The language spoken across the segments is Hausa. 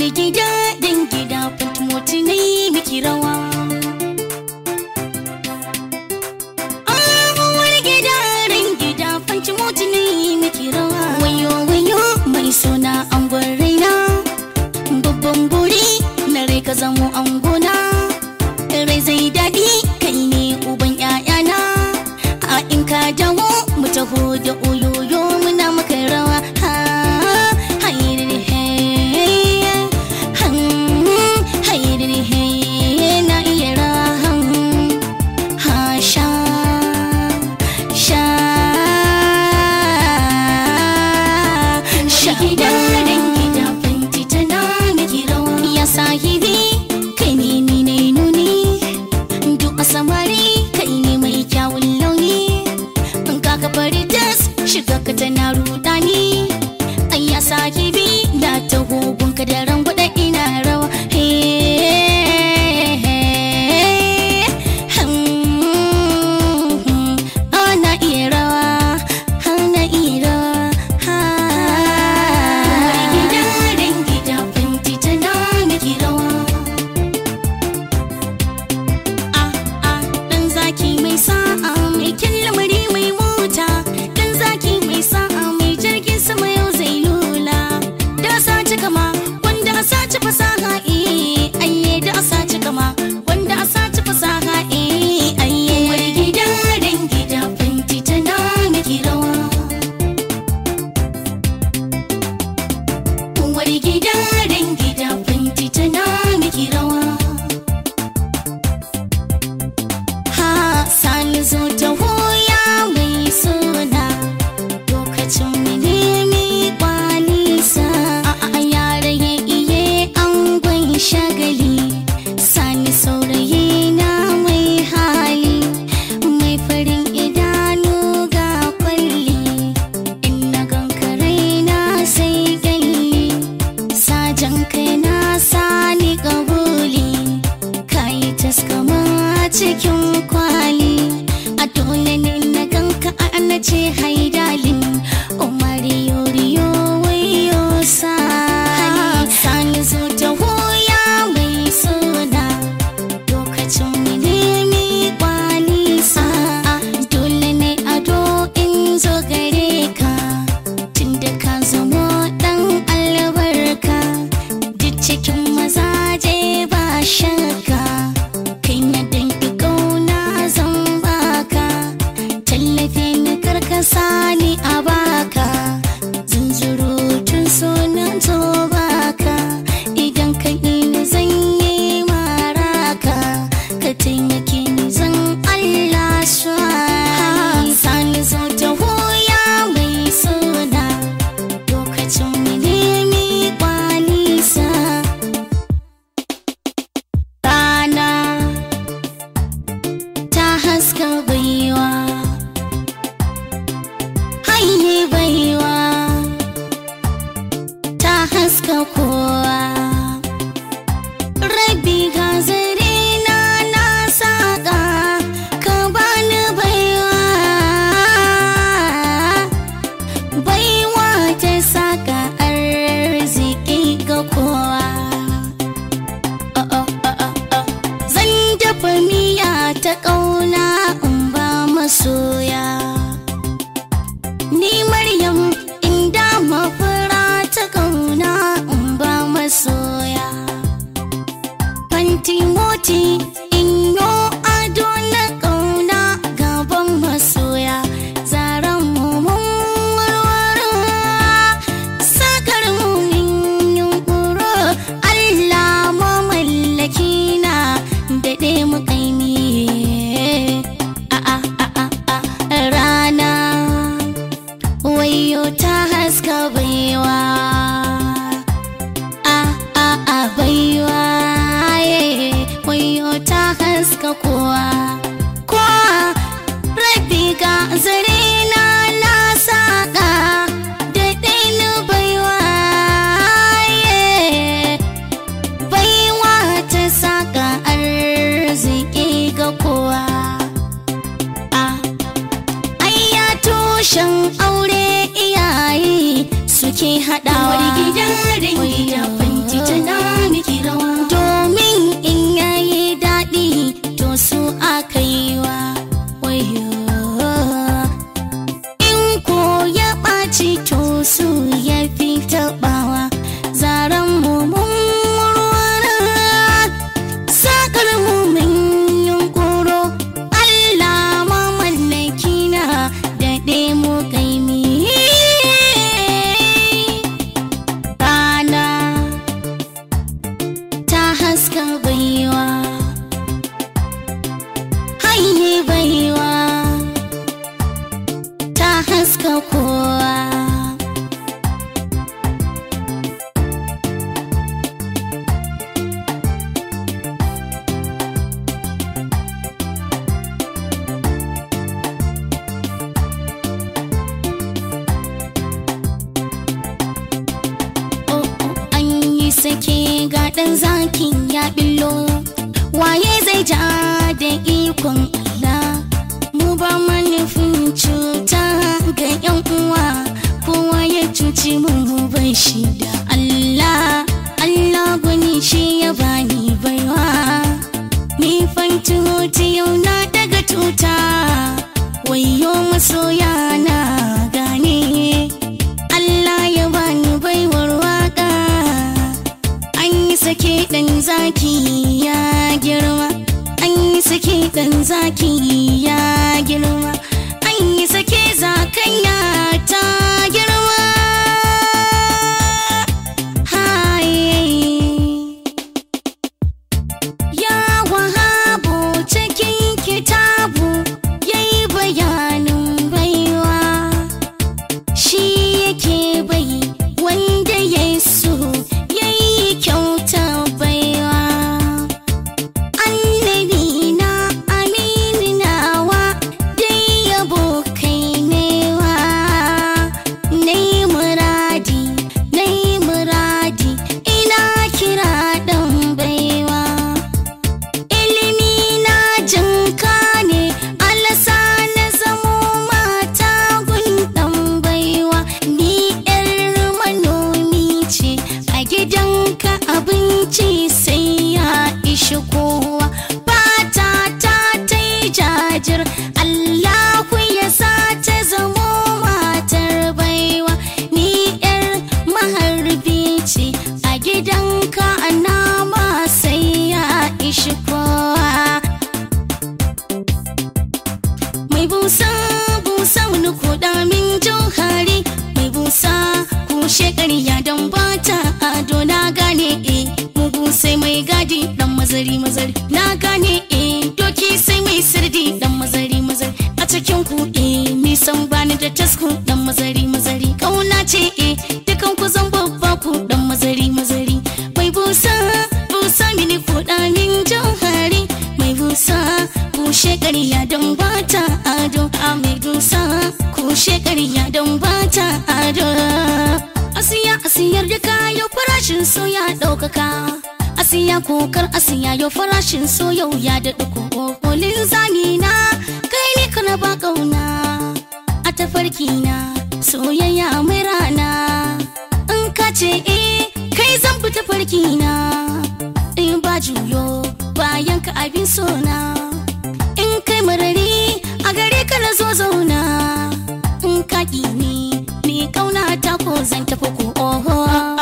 gida dan gida fantimoti ne miki rawa Uwar gida ran gida fantimoti ne miki rawa Wayo wayo mai suna angon raina Babban buri na rai ka zamo angona Rai zai daɗi kai ne uban ƴaƴana A in ka dawo mu taho da oyoyo muna maka rawa ha hayriri hey han hayriri hey na iya rawa ha sha sha sha gida dan gida fanti tana miki rawa ya sahibi kai ne ni ne nuni duk a samari kai ne mai kyawun launi in ka ka bari tas shiga ka tana rudani ai ya sahibi da ta hugun ka da rangwada ina rawa he ana iya rawa ana iya rawa ha gida dan gida fanti tana miki rawa ah ah dan zaki mai sa'a mai lamari mai mota dan zaki mai sa'a mai jirgin sama yau zai lula da sace kama wanda sace fasaha eh ayye da sace kama wanda sace fasaha eh ayye wani gida dan gida fanti tana miki rawa wani gida dan gida fanti tana miki rawa ha sani zo ta hoya mai suna lokacin milimi kwalisa a yare ya iye angon shagali sani saurayi na mai hali mai farin idanu ga kwalli in na gankarai na sai galli sajan kai na sani kabuli kayi taskama cikin kwali a dole ne na ganka a na ce haidalin umari yoriyo wayo sani sani zo ta hoya mai suna lokacin milimi kwalisa dole ne ado in zo gare ka tunda ka zamo dan albarka duk cikin mazaje ba shakka kai na danki kauna zan baka tallafe ni karkasa ni a baka zunzurutun sunan to baka idan ka ni zan yi maraka ka taimake ni zan Allah swani sani zo ta hoya mai suna lokacin milimi kwalisa rana ta haska baiwa haye baiwa ta haska kowa rabi ga zare na na saka ka bani baiwa baiwa ta saka arziki ga kowa Zan dafa miya ta ƙauna in ba masoya. Ni Maryam inda mafura ta ƙauna in ba masoya. Fanti moti in yo ado na ƙauna gaban masoya. Zaren mu mun warware sakar mu min yunkuro Allah mamallaki na daɗe mu kaimi a a a a a rana wayo ta haska baiwa a a a baiwa ye wayo ta haska kowa kowa rabi ga zare na na saka da ɗainu baiwa ye baiwa ta saka arziki ga kowa a ayya tushen aure iyaye suke haɗawa Uwar gida dangi da fanti tana sake ga ɗan zakin ya billo waye zai ja da ikon Allah mu ba manufin cuta ga yan uwa kowa ya cuci mu bai shi da Allah Allah gwani shi ya bani baiwa ni fanti yau na daga tuta wayo masoya na gane Allah ya bani baiwar waka an yi sake dan zaki ya girma an yi sake dan zaki ya girma an yi sake zakanya ta girma Hai. Ya wahabu cikin kitabu ya yi bayanin baiwa shi yake bai wanda ya so ya yi kyauta baiwa annabi na amini nawa dai yabo kai newa nai muradi nai muradi ina kira dan baiwa ilimi na jinka ne alasa na zamo mata gundan baiwa ni yar manomi ce a gidanka abinci sai ya ishi kowa fata ta ta yi jajir allahu ya sa ta zamo matar baiwa ni yar maharbi ce a gidanka nama sai ya ishi kowa mai busa busa wani kuɗa min jauhari mai busa kushe ƙarya don bata ado na gane e mugu sai mai gadi dan mazari mazari na gane e doki sai mai sirdi dan mazari mazari a cikin ku e nisan bani da tasku dan mazari mazari kauna ce e dukan ku zan babba ku dan mazari mazari mai busa busa mini kuɗa min jauhari mai busa kushe ƙarya don bata ado a mai dusa kushe ƙarya don bata ado asiya asiyar da kayo farashin so ya ɗaukaka asiya kokar asiya yau farashin so yau ya daɗa kokolin zani na kai ne kana ba ƙauna a tafarki na soyayya mai rana in ka ce eh kai zan fi tafarki na in ba juyo bayan ka abin sona in kai marari a gare ka na zo zauna in ka ni ni kauna ta ko zan tafi ko oho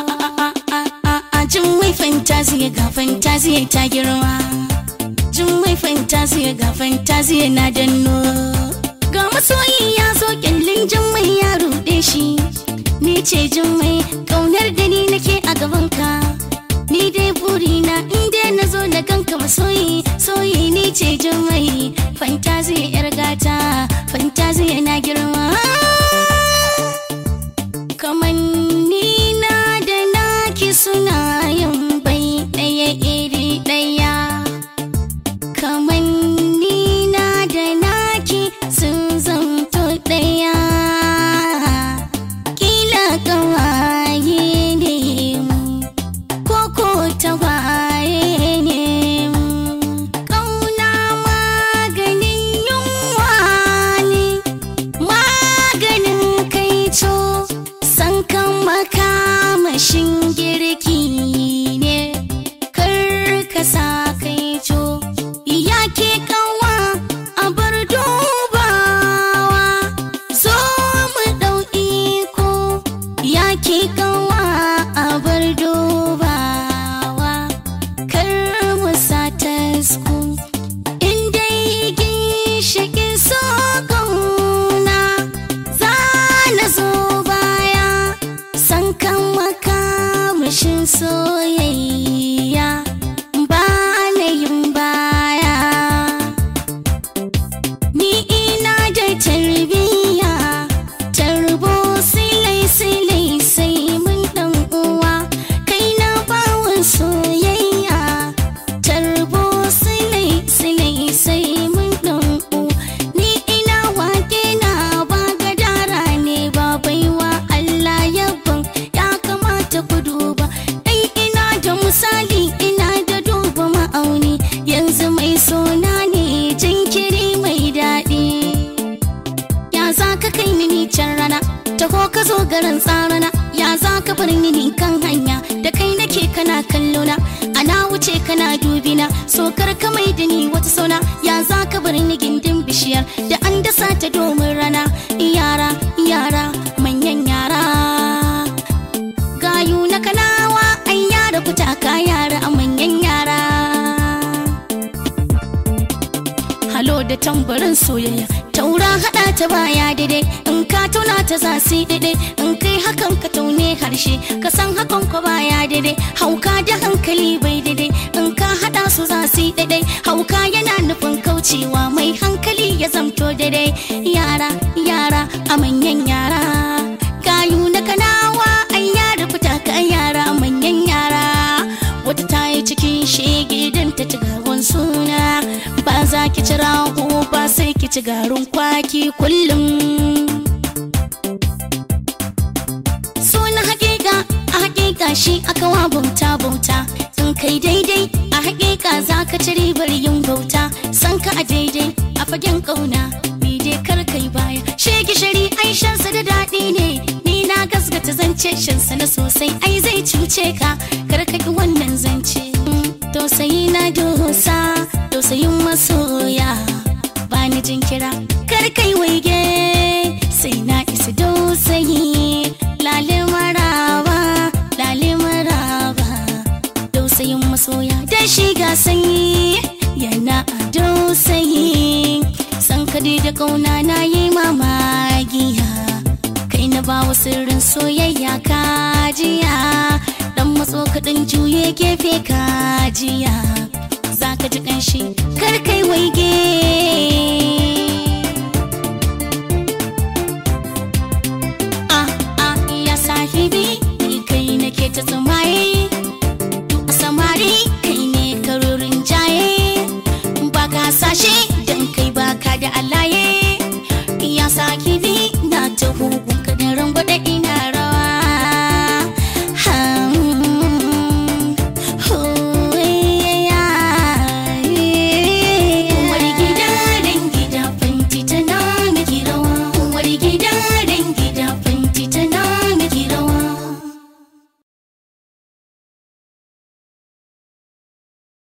a jin mai fantasiya ga fantasiya ta girma jin mai fantasiya ga fantasiya na danno ga masoyi ya zo kyallin jin mai ya ruɗe shi ni ce jin mai kaunar da ni nake a gaban ka ni dai burina in dai na zo na ganka masoyi soyi ni ce jin mai fantasiya yar gata fantasiya na girma kamanni na da naki suna yin bai ɗaya iri ɗaya kamanni na da naki sun zanto ɗaya kila kawaye ne mu koko tagwaye ne mu ƙauna maganin yunwa ne maganin kaico san kan makamashin girki ne kar ka sa kaico ya ke kawa a bar dubawa zo mu ɗau iko ya ke kawa a bar dubawa kar mu sa tasku in dai ginshiƙin so ƙauna za na zo baya san kan makamashin soyayya ba na yin baya ni ina da tarbiyya tarbo silai silai sai mun dan uwa kai na bawon soyayya tarbo silai silai sai mun dan uwa ni ina wake na ba gadara ne ba baiwa Allah yabon ya kamata ku duba dai ina da gagarin tsarana ya za ka bar ni kan hanya da kai nake kana kallona ana wuce kana dubina so kar ka mai da ni wata sauna ya za ka bar ni gindin bishiyar da an dasa ta domin rana yara yara manyan yara gayu na kanawa ai yara kutaka yara a manyan yara halo da tambarin soyayya taura hada ta baya daidai in ka tauna ta za su yi daidai in kai hakan ka taune harshe ka san hakan ko baya daidai hauka da hankali bai daidai in ka hada su za su yi daidai hauka yana nufin kaucewa mai hankali ya zamto daidai yara yara a manyan yara gayu na kanawa an yara fita ka yara a manyan yara wata ta yi cikin shege don ta ci gawan suna ba za ki ci rago ba sai ki ci garin kwaki kullum suna hakika a hakika shi aka wa bauta bauta in kai daidai a hakika za ka ci ribar yin bauta san ka a daidai a fagen kauna bi dai kar kai baya shege shari aishansa da daɗi ne ni na gasgata zance shansa na sosai ai zai cuce ka kar ka ki wannan zance tausayi na dosa tausayin masoya ba ni jin kira kar kai waige sai na isa dausayi lale maraba lale maraba dausayin masoya da shi ga sanyi yana a dausayi san kadi da kauna na yi mamagiya kai na ba wa sirrin soyayya kajiya dan matso kaɗan juye gefe kajiya za ka ji ƙanshi kar kai waige